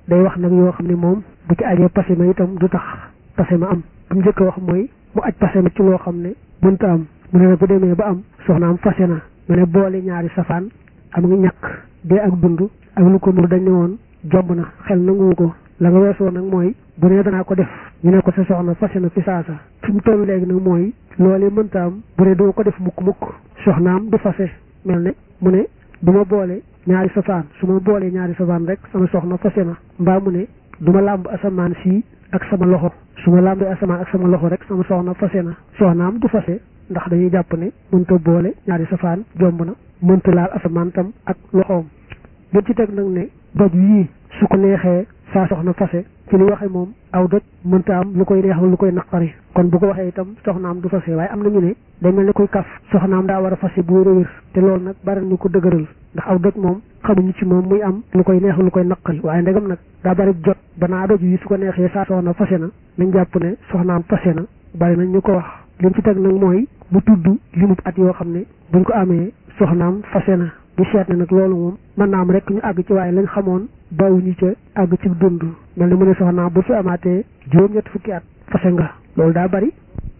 day wax nag yoo xam ne moom bu ci ajee passé ma itam du tax passé ma am bu mu njëkk a wax mooy mu aj passé ma ci loo xam ne mënta am mu ne nag bu demee ba am soxnaam fase na mu ne boole ñaari safaan am nga ñàkk dee ak dund ak lu ko nur dañ ne woon jomb na xel nanguwu ko la nga weesoo nag mooy bu ne danaa ko def ñu ne ko sa soxna fase na fi saasa fi mu toll léegi nag mooy loolee mënta am bu ne doo ko def mukk mukk soxnaam du fase mel ne mu ne du ma boole ñaari safaan su ma boolee ñaari safaan rek sama soxna fase na mbaa mu ne du ma làmb asamaan sii ak sama loxo su ma làmbee asamaan ak sama loxo rek sama soxna fase na soxnaam du fase ndax dañuy jàpp ne mënta boole ñaari safaan jomb na mënta laal asamaan tam ak loxoom li ci teg nag ne doj yii su ko neexee saa soxna fase ci li waxe moom aw doj mënta am lu koy neex lu koy naqari kon bu ko waxee itam soxnaam du fase waaye am nañu ne day mel ni koy kaf soxnaam daa war a fase bu wér a wér te loolu nag bari ñu ko dëgëral ndax aw doj moom xamuñu ci moom muy am lu koy neex lu koy naqari waaye ndegam nag daa bari jot banaa doj yi su ko neexee saa soxna fase na nañ jàpp ne soxnaam fase na bari nañ ñu ko wax lim ci teg nag mooy mu tudd limub at yoo xam ne buñ ko amee soxnaam fase na ñu seet ne nag loolu moom mën naa am rek ñu àgg ci waaye lañ xamoon bawuñu ca àgg ci dund mel ni mu ne soxnaam bu fi amaatee juróom-ñett fukki at fase nga loolu daa bari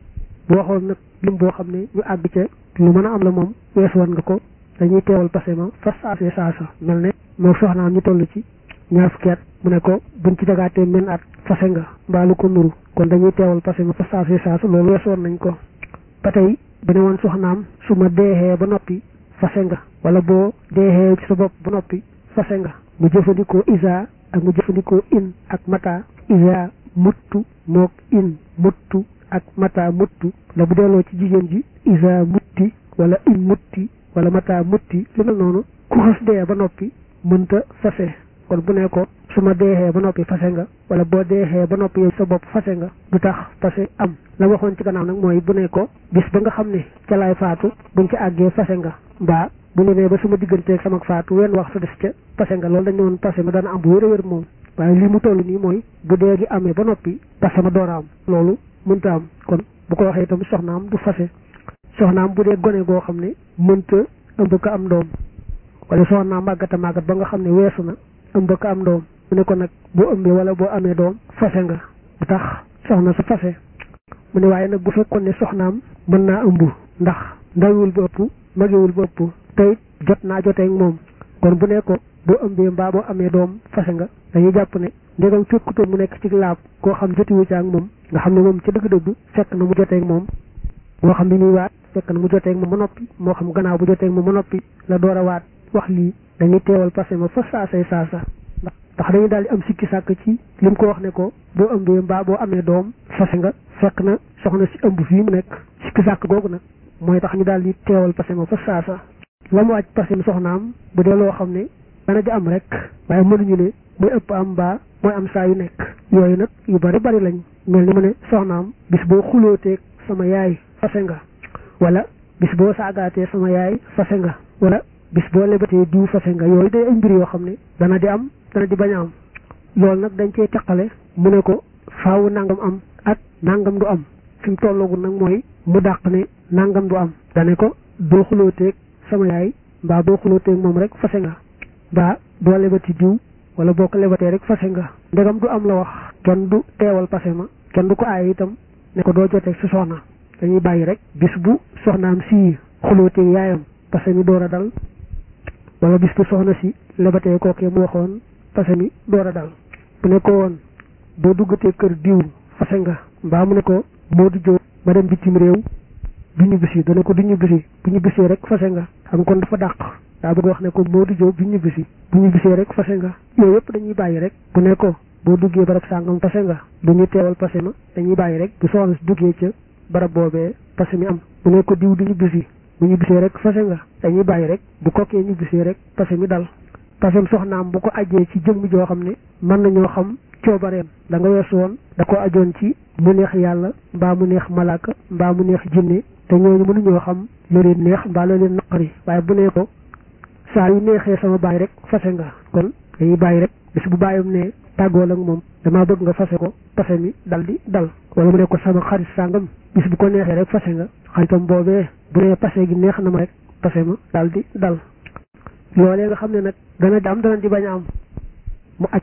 bu waxoon nag lim boo xam ne ñu àgg ca lu mën a am la moom wees woon nga ko dañuy teewal passé ma fas saasee saasa mel ne moo soxnaam ñu toll ci ñaar fukki at mu ne ko buñ ci jagaatee men at fase nga mbaa lu ko nuru kon dañuy teewal passé ma fas saasee saasa loolu wees woon nañ ko ba tey bu ne woon soxnaam su ma deexee ba noppi fase nga wala boo deexee ci sa bopp ba noppi fase nga mu jëfandikoo isa ak mu jëfandikoo in ak mata isa muttu mook in muttu ak mata muttu la bu delloo ci jigéen ji isa mutti wala in mutti wala mata mutti li mel noonu ku xas dee ba noppi mënta fase kon bu ne ko su ma deexee ba noppi fase nga wala boo deexee ba noppi yow sa bopp fase nga du tax fase am la waxoon ci gannaaw nag mooy bu ne ko bis ba nga xam ne ca laay faatu buñ ci àggee fase nga mbaa bu ñu nee ba suma digganteeg sama faatu wenn wax sa des ca fase nga loolu dañu woon fase ma dana am bu wér a wér moom waaye li mu toll nii mooy bu dee gi amee ba noppi fase ma door a am loolu mënta am kon bu ko waxee itam soxnaam du fase soxnaam bu dee gone goo xam ne mënta ëmb ko am doom wala soxnaam màggata màggat ba nga xam ne weesu na ëmb ko am doom mu ne ko nag boo ëmbee wala boo amee doom fase nga bu tax soxna su fase mu ne waaye nag bu fekkoon ne soxnaam mën naa ëmb ndax ndawul ba ëpp magewul ba ëpp tey jot naa joteeg moom kon bu ne ko boo ëmbee mbaa boo amee doom fase nga dañuy jàpp ne ndegam fekkutoon mu nekk ci laab koo xam jotiwu ci ak moom nga xam ne moom ci dëgg-dëgg fekk na mu joteeg moom moo xam ne muy waat fekk na mu joteeg moom ba noppi moo xam gannaaw bu joteeg moom ba noppi la door a waat wax lii dañuy teewal passé ma fa saasay saasa ndax ndax dañuy daal di am sikki sàkk ci lim ko wax ne ko boo ëmbee mbaa boo amee doom fase nga fekk na soxna si ëmb fii mu nekk sikki sàkk googu nag mooy tax ñu daal di teewal passé ma fa saasa la mu wàcc passé ma soxnaam bu dee loo xam ne dana di am rek waaye mënuñu ne mooy ëpp am mbaa mooy am saa yu nekk yooyu nag yu bari bari lañ mel ni mu ne soxnaam bis boo xulóoteeg sama yaay fase nga wala bis boo saagaatee sama yaay fase nga wala bis boo lebatee diw fase nga yooyu day ay mbir yoo xam ne dana di am dana di bañ a am loolu nag dañ cey teqale mu ne ko faawu nangam am ak nangam du am fi mu tolloogu nag mooy mu dàq ne nangam du am dane ko boo xulóoteeg sama yaay mbaa boo xulóoteeg moom rek fase nga mbaa boo lebati diw wala boo ko lebatee rek fase nga ndegam du am la wax kenn du teewal pase ma kenn du ko aaye itam ne ko doo joteeg sa soxna dañuy bàyyi rek bis bu soxnaam si xulóoteeg yaayam pase mi door a dal wala bis bu soxna si lebatee kookee mu waxoon pase mi door a dal bu ne ko woon boo duggatee kër diw fase nga mbaa mu ne ko moo du jóg ma dem bitim réew du ñu bisi dana ko du ñu bisi bu ñu bisee rek fase nga xam kon dafa dàq daa bëgg wax ne ko moo du jóg du ñu bisi bu ñu bisee rek fase nga yooyu yëpp dañuy bàyyi rek bu ne ko boo duggee barab sàngam fase nga du ñu teewal pase ma dañuy bàyyi rek bu soxna si duggee ca barab boobee pase mi am bu ne ko diw du ñu bisi bu ñu bisee rek fase nga dañuy bàyyi rek bu kokkee ñu bisee rek pase mi dal pasem soxnaam bu ko ajjee ci jëmm joo xam ne mën nañoo xam coobareem da nga weesu woon da ko ajoon ci mu neex yàlla mbaa mu neex malaaka mbaa mu neex jinne te ñooñu mënuñoo xam lu leen neex mbaa la leen naqari waaye bu nee ko saa yu neexee sama baay rek fase nga kon dañuy bàyyi rek bis bu bàyyam ne tàggool ak moom damaa bëgg nga fase ko pase mi dal di dal wala mu ne ko sama xarit sàngam bis bu ko neexee rek fase nga xaritam boobee bu nee pase gi neex na ma rek pase ma dal di dal loolee nga xam ne nag dana di am dana di bañ a am mu acca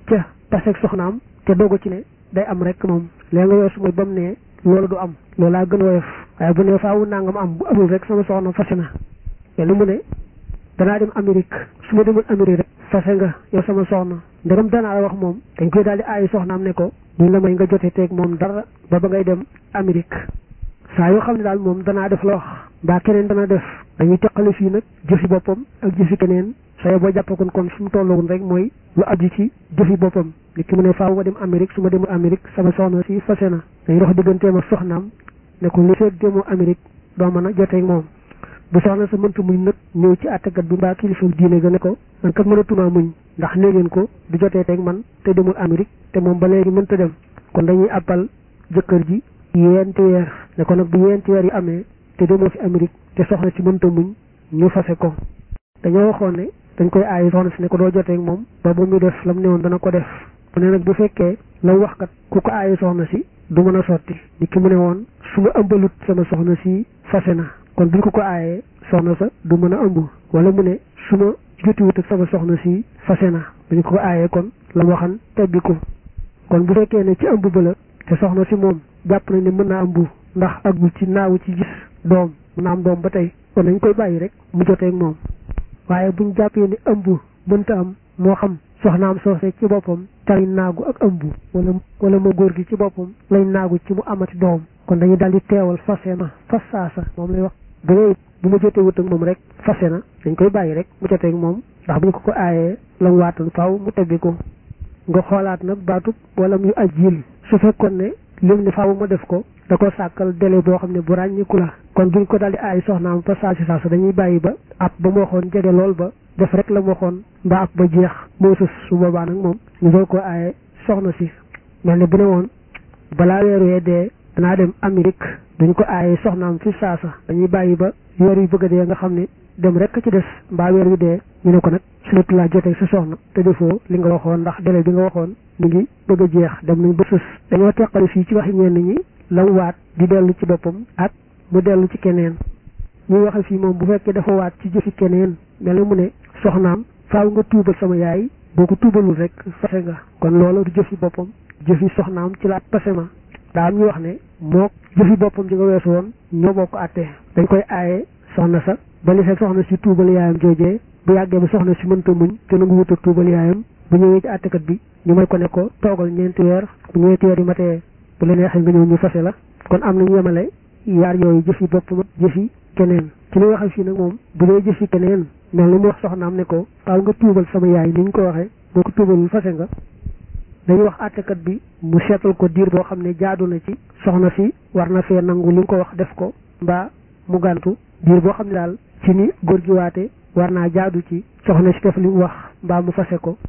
taseeg soxnaam te dogu ci ne day am rek moom léegi nga weesu mooy ba mu ne loolu du am loolaa gën woyof waaye bu ne faawu nangam am bu amul rek sama soxna fase na lu mu ne danaa dem Amérique su ma demul Amérique rek fase nga yow sama soxna ndegam danaa la wax moom dañ koy daal di aayi soxnaam ne ko duñ la may nga jote teeg moom dara ba ba ngay dem Amérique saa yoo xam ne daal moom danaa def la wax mbaa keneen dana def dañuy teqale fii nag jëfi boppam ak jëfi keneen saye boo jàppakoon kon su mu tolloon rek mooy lu aju ci jëfi boppam nit ki mu ne faaw ma dem Amérique su ma demul Amérique sama soxna si fase na dañuy dox digganteem ak soxnaam ne ko li feeg demoo Amérique doo mën a joteeg moom bu soxna sa mënta muñ nag ñëw ci àttekat bi mbaa kilifa diine ga ne ko man kat mënatuma muñ ndax nee ngeen ko du jotee teeg man te demul Amérique te moom ba léegi mënta dem kon dañuy appal jëkkër ji yeenti weer ne ko nag bu yeenti weer yi amee te demoo fi Amérique te soxna si mënta muñ ñu fase ko dañoo waxoon ne dañ koy aayi soxna si ne ko doo joteeg moom ba bu muy def lam ne woon dana ko def mu ne nag bu fekkee la wax kat ku ko aayi soxna si du mën a sotti ni ki mu ne woon su ma ëmbalut sama soxna si fase na kon buñ ko ko aayee soxna sa du mën a ëmb wala mu ne su ma jotiwut ak sama soxna si fase na buñ ko ko aayee kon la mu waxan teggi ko kon bu fekkee ne ci ëmb ba la te soxna si moom jàpp nañ ne mën naa ëmb ndax agul ci naawu ci gis doom mën naa am doom ba tey kon dañ koy bàyyi rek mu joteeg moom waaye buñ jàppee ne ëmb mënta am moo xam soxnaam soose ci boppam tay naagu ak ëmb wala wala ma góor gi ci boppam lay naagu ci mu amati doom kon dañuy daal di teewal fase na fas saasa moom lay wax bu dee bu ma jotee wut ak moom rek fase na dañ koy bàyyi rek mu joteeg moom ndax bu ñu ko ko aayee la mu waatoon faaw mu tebbi ko nga xoolaat nag baatub wala muy ajil su fekkoon ne lim ne faaw ma def ko da ko sàkkal délai boo xam ne bu ràññiku la kon duñ ko daal di aay soxnaam fa saasi saasa dañuy bàyyi ba ab ba mu waxoon jege lool ba def rek la mu waxoon mbaa ab ba jeex moo sës su boobaa nag moom ñu doog ko aaye soxna si mel ne bu ne woon balaa weer wee dee danaa dem Amérique duñ ko aaye soxnaam fi saasa dañuy bàyyi ba weer yu bëgg a dee nga xam ne dem rek ci des mbaa weer wi dee ñu ne ko nag surtout laa jotee sa soxna te defoo li nga waxoon ndax délai bi nga waxoon mi ngi bëgg a jeex dem nañ ba sës dañoo teqale fii ci waxi ñenn ñi la mu waat di dellu ci boppam ak mu dellu ci keneen ñuy waxe fii moom bu fekkee dafa waat ci jëfi keneen mel ni mu ne soxnaam faaw nga tuubal sama yaay boo ko tuubalul rek fase nga kon loolu du jëfi boppam jëfi soxnaam ci la pase ma daa am ñu wax ne moo jëfi boppam ji nga weesu woon ñoo bokk àttee dañ koy aaye soxna sa ba li fekk soxna si tuubal yaayam joojee bu yàggee ba soxna si mënta muñ te nangu wut a tuubal yaayam bu ñëwee ci àttekat bi ñu may ko ne ko toogal ñeenti weer bu ñeenti weer yi matee bu la neexee nga ñëw ñu fase la kon am nañu yemale yaar yooyu jëfi boppam ak jëfi keneen ci li waxee fii nag moom bu dee jëfi keneen mel ni mu wax soxnaam ne ko faaw nga tuubal sama yaay ni ñu ko waxee boo ko tuubalul fase nga dañuy wax àttekat bi mu seetal ko diir boo xam ne jaadu na ci soxna si war na fee nangu li nga ko wax def ko mbaa mu gàntu diir boo xam ne daal ci ni góor gi waate war naa jaadu ci soxna si def li mu wax mbaa mu fase ko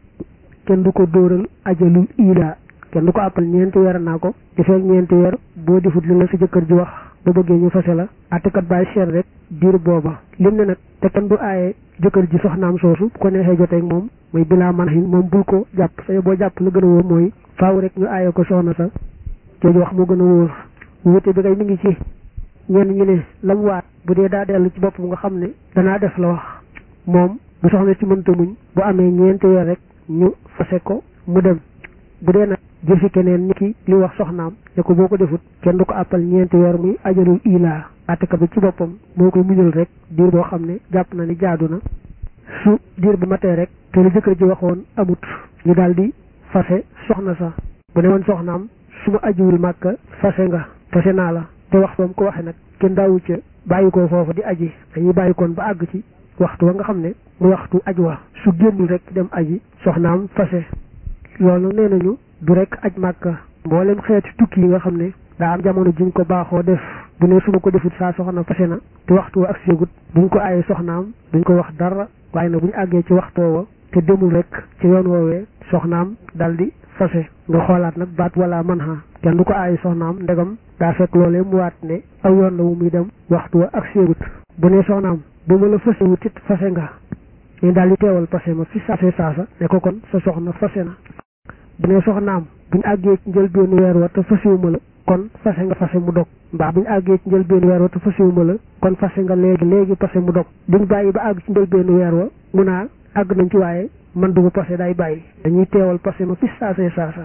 kenn du ko dóoral ajalul ilaa kenn du ko àppal ñeenti weer naa ko defee ñeenti weer boo defut li la sa jëkkër ji wax ba bëggee ñu fase la àttekat bàyyi seet rek diir booba lim ne nag te kenn du aaye jëkkër ji soxnaam soosu bu ko neexee joteeg moom mooy bilaa man xin moom bul ko jàpp say boo jàpp la gën a wóor mooy faaw rek ñu aaye ko soxna sa jooju wax moo gën a wóor wute bi kay mi ngi ci ñenn ñi ne lam waat bu dee daa dellu ci boppam nga xam ne danaa def la wax moom bu soxna ci mënta muñ bu amee ñeenti weer rek ñu fase ko mu dem bu dee nag jëfi keneen ñi ki li wax soxnaam ne ko boo ko defut kenn du ko àppal ñeenti weer muy ajalul ilaa àttekat bi ci boppam moo koy muñal rek diir boo xam ne jàpp na ni jaadu na su diir bu matee rek te lu jëkkër ji waxoon amut ñu daal di fase soxna sa bu ne woon soxnaam su ma ajiwul màkka fase nga fase naa la te waxtu wam ko waxe nag kenn daawu ca bàyyi ko foofu di aji dañuy bàyyi koon ba àgg ci waxtu wa nga xam ne mu waxtu aj wa su génnul rek dem aji soxnaam fase loolu nee nañu du rek aj màkka mboolem xeeti tukki yi nga xam ne daa am jamono jiñ ko baaxoo def bu ne su ma ko defut saa soxna fase na te waxtu wa ak séegut buñ ko aaye soxnaam duñ ko wax dara waaye nag bu ñu àggee ci waxtoo wa te demul rek ci yoon woowee soxnaam dal di fase nga xoolaat nag baat wala man ha kenn du ko aaye soxnaam ndegam daa fekk loolee mu waat ne aw yoon la wu muy dem waxtu wa ak séegut bu ne soxnaam bu ma la fase wut it fase nga ñu daal di teewal fase ma fi saase saasa ne ko kon sa soxna fase na bu ne soxnaam buñ àggee ci njëlbéenu weer wa te fasewuma la kon fase nga fase mu dog mbaa buñ àggee ci njëlbéenu weer wa te fasewuma la kon fase nga léegi léegi fase mu dog duñ bàyyi ba àgg ci njëlbéenu weer wa mu naa àgg nañ ci waaye man duma passé day bàyyi dañuy teewal passé ma fi saasee saasa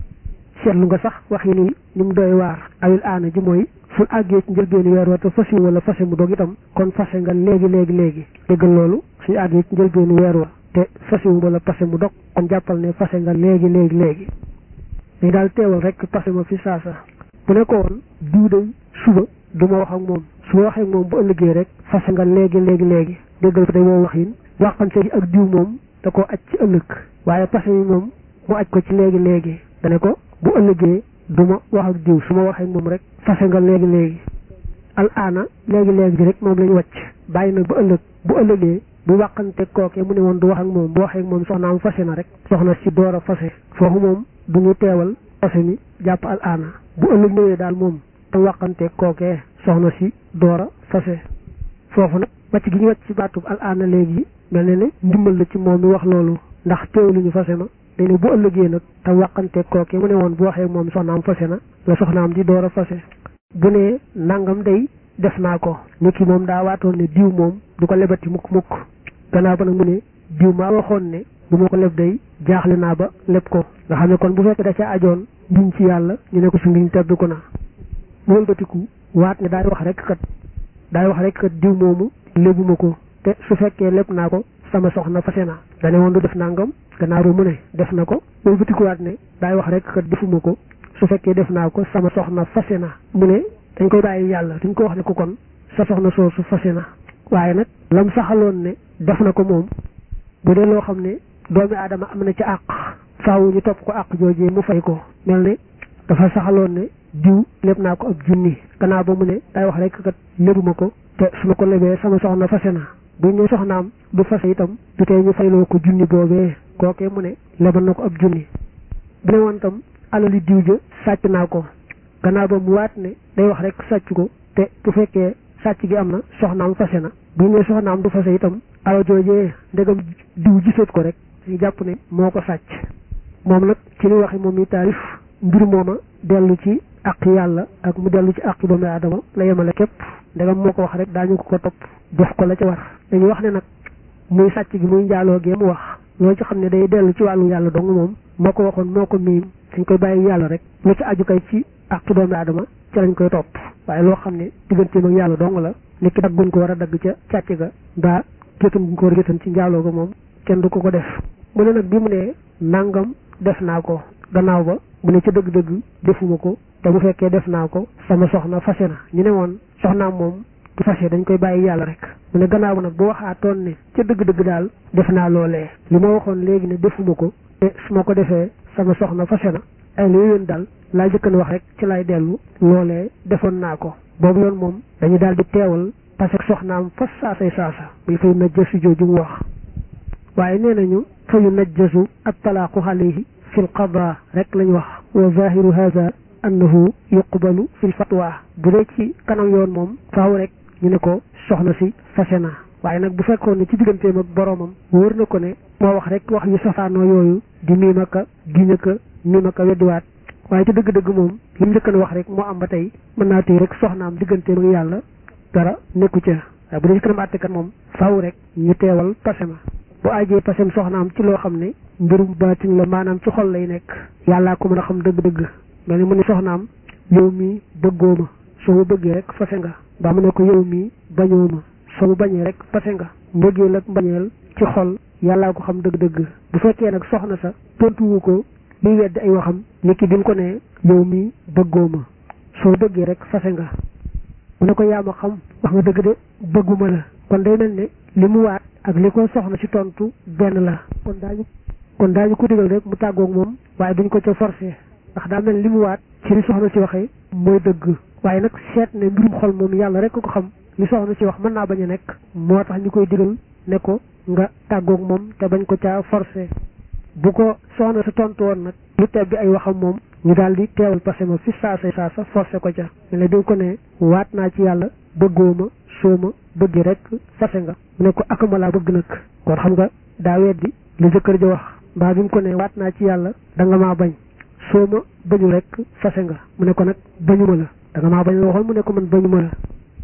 seetlu nga sax wax yi nii ni mu doy waar awil aana ji mooy fu àggee ci njëlbeenu weer wa te fasi wala fase mu dog itam kon fase nga léegi léegi léegi déggal loolu suñu àggee ci njëlbeenu weer wa te fasi wala fase mu dog kon jàppal ne fase nga léegi léegi léegi mais daal teewal rek fase ma fi saasa bu ne ko woon diw day suba du ma wax ak moom su ma waxee ak moom bu ëllëgee rek fase nga léegi léegi léegi déggal ko day woo wax yin waxante ji ak diw moom da ko aj ci ëllëg waaye fase yi moom mu aj ko ci léegi léegi dane ko bu ëllëgee du ma wax ak diw su ma waxee moom rek fase nga léegi léegi al aana léegi léegi ji rek moom lañu wàcc bàyyi na ba ëllëg bu ëllëgee bu wàqante kookee mu ne woon du wax ak moom bu waxee ak moom soxnaam fase na rek soxna si door a fase foofu moom du ñu teewal fase mi jàpp al aana bu ëllëg ñëwee daal moom te wàqante kookee soxna si door a fase foofu nag wàcc gi ñu wàcc ci baatub al aana léegi mel ne ne ndimbal la ci moom mi wax loolu ndax teewlu ñu fase ma dañu bu ëllëgee nag te wàqante kooke mu ne woon bu waxee moom soxnaam fase na la soxnaam di door a fase bu ne nangam day def naa ko nit ki moom daa waatoon ne diw moom du ko lebati mukk mukk gannaaw ba nag mu ne diw maa waxoon ne bu ma ko leb day jaaxle naa ba leb ko nga xam ne kon bu fekkee da ca ajoon ngiñ ci yàlla ñu ne ko su ngiñ tebbi ko na mu wëlbatiku waat ne daay wax rek kat daay wax rek kat diw moomu lebuma ko te su fekkee leb naa ko sama soxna fase na dane woon du def nangam gannaaw ba mu ne def na ko loolu bitikuwaat ne daay wax rek kat defuma ko su fekkee def naa ko sama soxna fase na mu ne dañ koy bàyyi yàlla duñ ko wax ne ko kon sa soxna soosu fase na waaye nag lam saxaloon ne def na ko moom bu dee loo xam ne doomi aadama am na ci àq faaw ñu topp ko àq joojee mu fay ko mel ne dafa saxaloon ne diw lépp naa ko ab junni gannaaw ba mu ne daay wax rek kat lebuma ko te su ma ko lebee sama soxna fase na bu ñu soxnaam du fase itam du tey ñu fayloo ko junni boobee kookee mu ne lebal na ko ab junni bu ne woon tam alali diw ja sàcc naa ko gannaaw ba mu waat ne day wax rek sàcc ko te bu fekkee sàcc gi am na soxnaam fase na bu ñu soxnaam du fase itam alal joojee ndegam diw gisat ko rek ñu jàpp ne moo ko sàcc moom nag ci li waxe moom mi taarif mbir mooma dellu ci àq yàlla ak mu dellu ci àq doomu aadama la yemale képp ndegam moo ko wax rek daañu ko ko topp def ko la ca war dañuy wax ne nag muy sàcc gi muy njaaloo gee mu wax loolu ci xam ne day dellu ci wàllu yàlla dong moom moo ko waxoon moo ko miim dañ koy bàyyi yàlla rek lu ci aju kay ci àq doomu aadama ci lañ koy topp waaye loo xam ne digganteem ak yàlla dong la nit ki dagguñ ko war a dagg ca càcc ga mbaa gétan guñ ko war a gétan ci njaaloo ga moom kenn du ko ko def mu ne nag bi mu ne nangam def naa ko gannaaw ba mu ne ca dëgg-dëgg defuma ko te bu fekkee def naa ko sama soxna fase na ñu ne woon soxnaam moom du fase dañ koy bàyyi yàlla rek mu ne gannaaw ba nag bu waxaatoon ne ca dëgg-dëgg daal def naa loolee li ma waxoon léegi ne defuma ko te su ma ko defee sama soxna fase na ay lu yoon daal laa jëkkan wax rek ci lay dellu loolee defoon naa ko boobu yoon moom dañu daal di teewal parce que soxnaam fas saasay saasa muy fay najjasu jooju mu wax waaye nee nañu fayu najjasu ak talaaqu alayhi fi l qada rek lañ wax wa zahiru hada annahu yuqbalu fi l fatwa bu dee ci kanam yoon moom faaw rek ñu ne ko soxna si fase na waaye nag bu fekkoon ne ci digganteem ak boroomam wóor na ko ne moo wax rek wax yu safaanoo yooyu di miimaka giñaka miimaka weddiwaat waaye ci dëgg-dëgg moom li mu njëkkan wax rek moo am ba tey mën naa tey rek soxnaam digganteem ak yàlla dara nekku ca waaye bu dee ci kanam àttekat moom faaw rek ñu teewal pase ma bu ajee pasem soxnaam ci loo xam ne mbirum baatin la maanaam ci xol lay nekk yàllaa ko mën a xam dëgg-dëgg mel ni mu ne soxnaam yow mii bëggoo ma soo ma bëggee rek fase nga ba mu ne ko yow mii bañoo ma soo mu bañee rek fase nga mbëggeel ak mbañeel ci xol yàllaa ko xam dëgg-dëgg bu fekkee nag soxna sa tontuwu ko liy weddi ay waxam nit ki bi mu ko ne yow mii bëggoo ma soo bëggee rek fase nga mu ne ko yaa ma xam wax nga dëgg de bëgguma la kon day mel ne li mu waat ak li ko soxna si tontu benn la kon daañu kon daañu ko digal rek mu tàggoog moom waaye duñ ko ca forcé ndax daa mel li mu waat ci li soxna si waxee mooy dëgg waaye nag seet ne mbirum xol moom yàlla rek ko xam li soxna si wax mën naa bañ a nekk moo tax ñu koy digal ne ko nga tàggoog moom te bañ ko caa forcé bu ko soxna sa tontu woon nag lu tebbi ay waxam moom ñu daal di teewal passé ma fi saasa saasa forcé ko ca me ne dañ ko ne waat naa ci yàlla bëggoo ma soo ma bëgg rek fase nga mu ne ko akama laa bëgg nag kon xam nga daa weddi li jëkkër ja wax mbaa bi mu ko ne waat naa ci yàlla da nga maa bañ soo ma bañu rek fase nga mu ne ko nag bañu ma la da nga maa bañ la waxoon mu ne ko man bañu ma la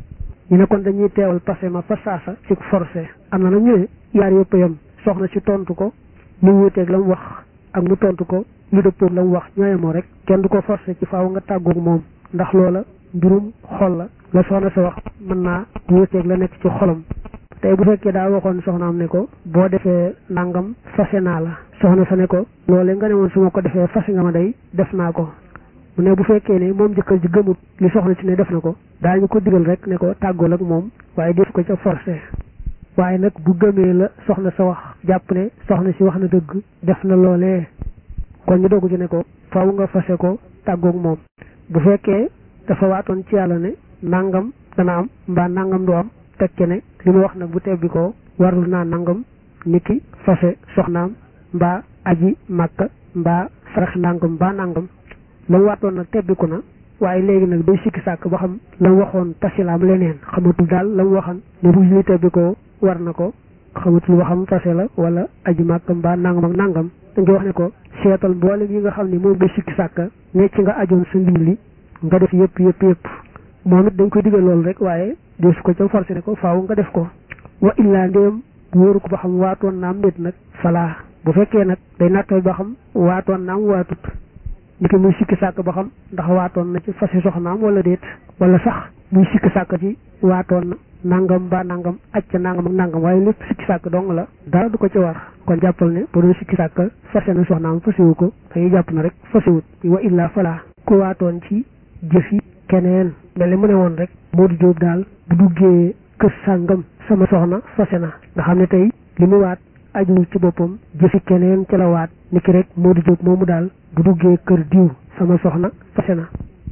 ñu ne kon dañuy teewal passé ma fa saasa ci forcé am na nag ñu ne yaar yëpp yam soxna si tontu ko lu wuuteeg la mu wax ak mu tontu ko lu dëppoog la mu wax ñooyemoo rek kenn du ko forcé ci faaw nga tàggoog moom ndax loola mbirum xol la la soxna sa wax mën naa wuuteeg la nekk ci xolam tey bu fekkee daa waxoon soxnaam ne ko boo defee nangam fase naa la soxna sa ne ko loolee nga ne woon su ma ko defee fase nga ma day def naa ko mu ne bu fekkee ne moom jëkkër ji gëmut li soxna si ne def na ko daañu ko digal rek ne ko tàggool ak moom waaye def ko ca forcé waaye nag bu gëmee la soxna sa wax jàpp ne soxna si wax na dëgg def na loolee kon ñu doogu ci ne ko faw nga fase ko tàggoog moom bu fekkee dafa waatoon ci yàlla ne nangam dana am mbaa nangam du am tekke ne li mu wax nag bu tebbi ko warul naa nangam niki fase soxnaam mbaa aji màkka mbaa sarax nangam mbaa nangam la mu waatoon nag tebbiku na waaye léegi nag day sikki sàkk ba xam la mu waxoon tasilaam leneen xamatul daal la mu waxan ne bu ñuy tebbi ko war na ko xamatul ba xam fase la wala aji màkka mbaa nangam ak nangam da nga wax ne ko seetal mboolem yi nga xam ne moom day sikki sàkk ne ci nga ajoon sa mbir li nga def yëpp yëpp yëpp moom it dañ koy digal loolu rek waaye dee su ko ca forcé ne ko faaw nga def ko wa illaa ndéem wóoru ko ba xam waatoon naam nit nag falaa bu fekkee nag day nattal ba xam waatoon naam waatut ni ko muy sikki sàkk ba xam ndax waatoon na ci fase soxnaam wala déet wala sax muy sikki sàkk ci waatoon na nangam ba nangam acca nangam ak nangam waaye lépp sikki sàkk dong la dara du ko ci war kon jàppal ne bu doon sikki sàkk fase na soxnaam fasewu ko dañuy jàpp na rek fasewut wa illaa falaa ku waatoon ci jëfi keneen mel ni mu ne woon rek Modou Diop daal bu duggee kër sàngam sama soxna fase na nga xam ne tey li mu waat ajuwul ci boppam jëfi keneen ci la waat ni ki rek Modou Diop moomu daal bu duggee kër diw sama soxna fase na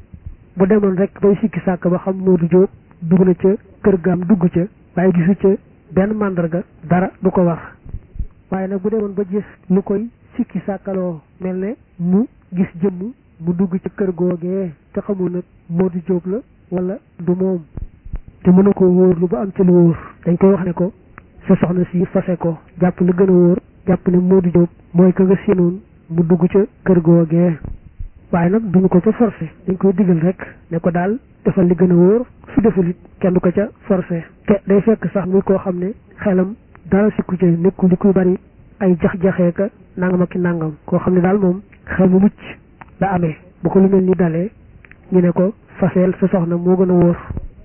bu demoon rek bay sikki sàkk ba xam Modou Diop dugg na ca kër gaam dugg ca waaye gisu ca benn màndarga dara du ko war waaye nag bu demoon ba gis lu koy sikki sàkkaloo mel ne mu gis jëmm mu dugg ci kër googee te xamul nag Modou Diop la wala du moom te mën na ko wóor lu ba am ci lu wóor dañ koy wax ne ko sa soxna si fase ko jàpp lu gën a wóor jàpp ne Modou Diop mooy ka nga séenoon mu dugg ca kër googee waaye nag duñu ko ca forcé dañ koy digal rek ne ko daal defal li gën a wóor su deful it kenn du ko ca forcé te day fekk sax muy koo xam ne xelam dara sikku ca nekkul li kuy bari ay jax-jaxee ka nangam ak ki nangam koo xam ne daal moom xel mu mucc la amee bu ko lu mel ni dalee ñu ne ko faseel sa soxna moo gën a wóor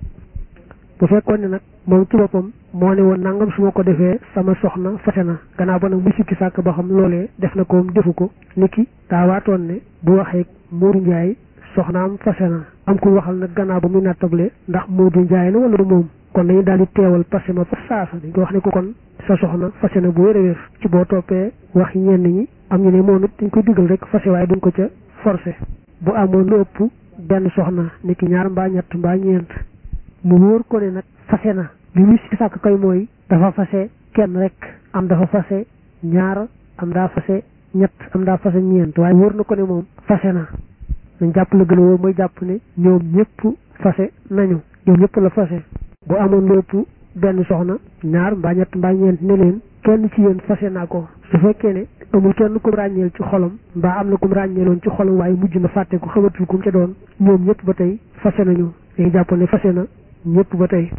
bu fekkoon ne nag moom ci boppam moo ne woon nangam su ma ko defee sama soxna fase na gannaaw ba nag mu sikki sàkk ba xam loolee def na ko defu ko niki daa waatoon ne bu waxee Modou Ndiaye soxnaam fase na am ku waxal nag gannaaw ba muy nattable ndax Modou Ndiaye la wala du moom kon dañu daal di teewal parce que ma fa saasa dañ ko wax ne ko kon sa soxna fase na bu wér a wér ci boo toppee wax ñenn ñi am ñu ne moom it dañ koy digal rek fase waaye duñ ko ca forcé bu amoon lu ëpp benn soxna niki ñaar mbaa ñett mbaa ñeent mu wóor ko ne nag fase na li muy si sàkk koy mooy dafa fase kenn rek am dafa fase ñaar am daa fase ñett am daa fase ñeent waaye wóor na ko ne moom fase na dañ jàpp la gën a wóor mooy jàpp ne ñoom ñëpp fase nañu ñoom ñëpp la fase bu amoon lu ëpp benn soxna ñaar mbaa ñett mbaa ñeent ne leen kenn ci yéen fase naa ko su fekkee ne amul kenn kum ràññeel ci xolam mbaa am na kum ràññeeloon ci xolam waaye mujj na fàtte ko xamatul kum ca doon ñoom ñëpp ba tey fase nañu dañuy jàpp ne fase na ñëpp ba tey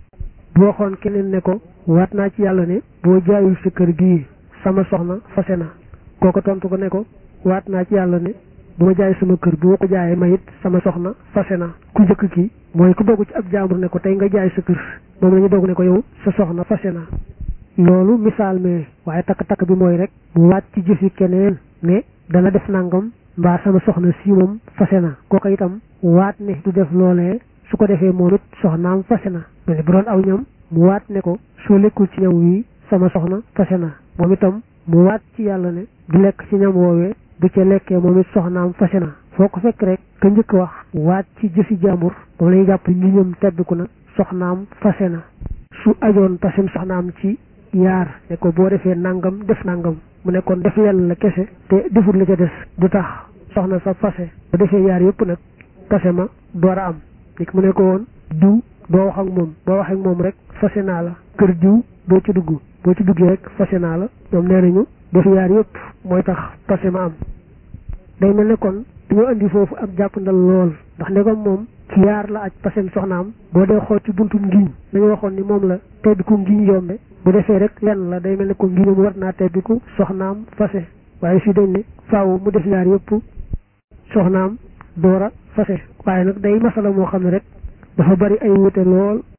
bu waxoon keneen ne ko waat naa ci yàlla ne boo jaayul sa kër gii sama soxna fase na kooko tontu ko ne ko waat naa ci yàlla ne bu ma jaay sama kër bu ma ko jaayee ma it sama soxna fase na ku njëkk ki mooy ku dogu ci ab jaambur ne ko tey nga jaay sa kër moom la ñu dogu ne ko yow sa soxna fase na loolu misaal mais waaye takk-takk bi mooy rek mu waat ci jëfi keneen ne dana def nangam mbaa sama soxna si moom fase na kooka itam waat ne du def loolee su ko defee moom it soxnaam fase na mel ni bu doon aw ñam mu waat ne ko soo lekkul ci ñam wii sama soxna fase na moom itam mu waat ci yàlla ne du lekk ci ñam woowee bu ca lekkee moom it soxnaam fase na foo ko fekk rek ka njëkk wax waat ci jëfi jàmbur moom lay jàpp ñu ñëm tebbiku na soxnaam fase na su ajoon pasem soxnaam ci yaar ne ko boo defee nangam def nangam mu ne kon def lenn la kese te defut la ca des du tax soxna sa fase bu defee yaar yëpp nag pase ma door a am dik mu ne ko woon diw doo wax ak moom boo wax ak moom rek fase naa la kër diw doo ci dugg boo ci duggee rek fase naa la ñoom nee nañu def yaar yëpp mooy tax pase ma am day mel ne kon dañoo indi foofu ak jàppandal lool ndax ndegam moom ci yaar la aj pasem soxnaam boo dee xool ci buntum ngiñ dañu waxoon ni moom la tedd ku ngiñ yombe bu defee rek lenn la day mel ne ko ngiñam war naa tebbiku soxnaam fase waaye fii dañ ne faaw mu def ñaar yëpp soxnaam door a fase waaye nag day masala moo xam ne rek dafa bari ay wute lool